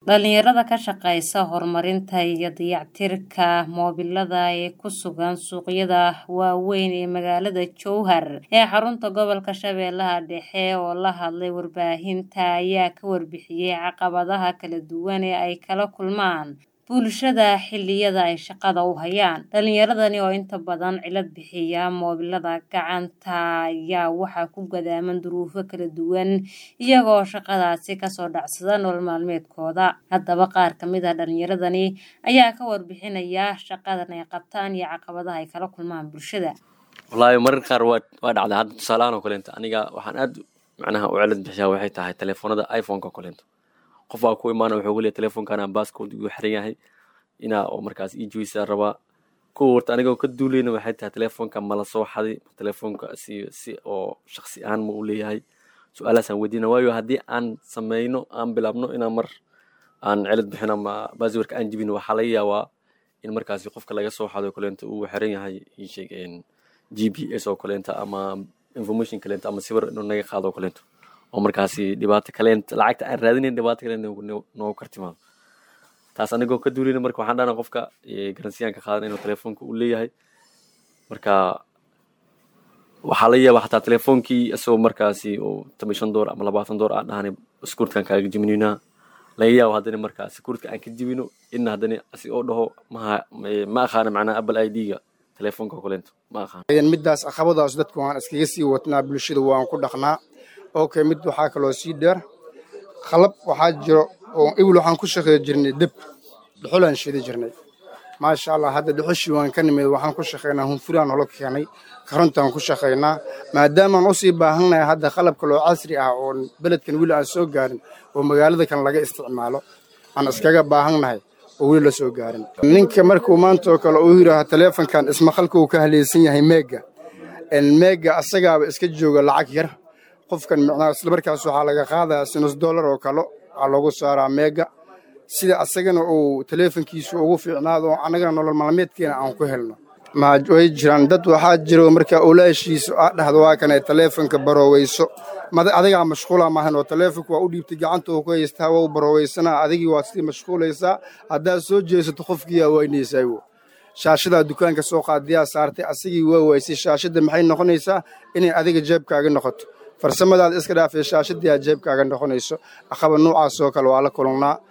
dhalinyarada ka shaqeysa horumarinta iyo dayactirka moobilada ee ku sugan suuqyada waaweyn ee magaalada jowhar ee xarunta gobolka shabeellaha dhexe oo la hadlay warbaahinta ayaa ka warbixiyey caqabadaha kala duwan ee ay kala kulmaan bulshada xilliyada ay shaqada u hayaan dhalinyaradani oo inta badan cilad bixiya moobilada gacanta ayaa waxaa ku gadaaman duruufo kala duwan iyagoo shaqadaasi kasoo dhacsada nolol maalmeedkooda haddaba qaar kamid a dhalinyaradani ayaa ka warbixinaya shaqadan ay qabtaan iyo caqabadaha ay kala kulmaan bulshada wallaahi marar qaar waa waa dhacday hadda tusaalahaan oo kaleento aniga waxaan aad macnaha u cilad bixiyaa waxay tahay telefoonada iphoneka oo kaleento qof baa ku imaana wuxuu leeyahay telefonkana baaskood igu xiran yahay inaa oo markaas ii joysaa rabaa kuwa warta anigoo ka duuleyna waxay tahay telefoonka mala soo xaday telefoonka si si oo shaksi ahaan ma u leeyahay su-aalahaasaan weydiina waayo haddii aan sameyno aan bilaabno inaan mar aan cilad bixin ama baaswarka aan jibin waxaa laga yaabaa in markaasi qofka laga soo xado kaleento uu xiran yahay iisheeg g p s oo kaleento ama information kaleento ama sawir inuu naga qaado oo kaleento oo markaasi dhibaato kaleent lacagta aan raadinayn dhibaato kale noogu kartimaado taas anigoo ka duulina marka waxaan dhahna qofka garansiyaanka qaadan inuu telefoonka u leeyahay marka waxaa laga yaabaa xataa telefoonkii isagoo markaasi oo toban shan door ama labaatan door aan dhahanay sekuurtkan kaaga jibinina laga yaabo haddana markaa sekuurtka aan ka jibino inna haddana asi oo dhaho maha ma aqaana macnaha apple i d-ga telefoonka oo kaleento ma aqaana middaas caqabadaas dadku waan iskaga sii watnaa bulshada waan ku dhaqnaa okay mid waxaa kaloo sii dheer qalab waxaa jiro oo ibil waxaan ku shaqeey jirnay deb dhuxulaan shidi jirnay maasha allah hadda dhuxushii waan ka nimid waxaan ku shaqaynaa hunfuraan holo keenay karontaan ku shaqaynaa maadaamaan usii baahannahay hadda qalab kaloo casri ah oo beledkan weli aan soo gaarin oo magaalada kan laga isticmaalo aan iskaga baahannahay oo weli la soo gaarin ninka markuu maanta oo kale uu yidhaaha taleefonkan ismaqalka uu ka haleysan yahay meega meega asagaaba iska jooga lacag yar qofkan micnaha isla markaas waxaa laga qaadayaa sinus dollar oo kale waxaa loogu saaraa meega sida asagana uu teleefonkiisu ugu fiicnaado annagana nolol maalmeedkeena aan ku helno way jiraan dad waxaa jiro marka olaashiisu aa dhahdo waa kanay teleefonka barooweyso adigaa mashquula maahan oo teleefonka waa u dhiibtay gacanta uu ku haystaa waa u barooweysana adigii waa sidii mashquulaysaa haddaad soo jeesato qofkiiyaa weynaysaa shaashadaa dukaanka soo qaadiyaa saartay asigii waa waysay shaashadda maxay noqonaysaa inay adiga jeebkaaga noqoto farsamadaad iska dhaafay shaashadii aad jeebkaaga noqonayso aqaba noocaas oo kale waa la kulannaa